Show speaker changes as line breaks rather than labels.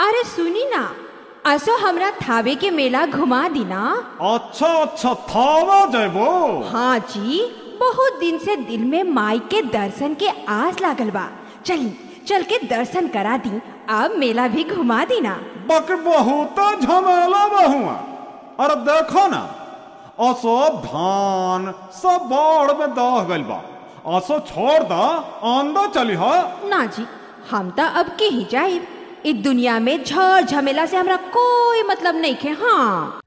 अरे सुनी ना असो हमरा थावे के मेला घुमा दी ना
अच्छा अच्छा थावा जयबो
हाँ जी बहुत दिन से दिल में माई के दर्शन के आस लागल बा चली चल के दर्शन करा दी अब मेला भी घुमा दी ना
बक बहुत झमेला बहुआ अरे देखो ना असो धान सब बाढ़ में दह गइल बा असो छोड़ दा आंदा चली हा
ना जी हम तो अब के ही जाए इस दुनिया में झड़ झमेला से हमरा कोई मतलब नहीं खे हाँ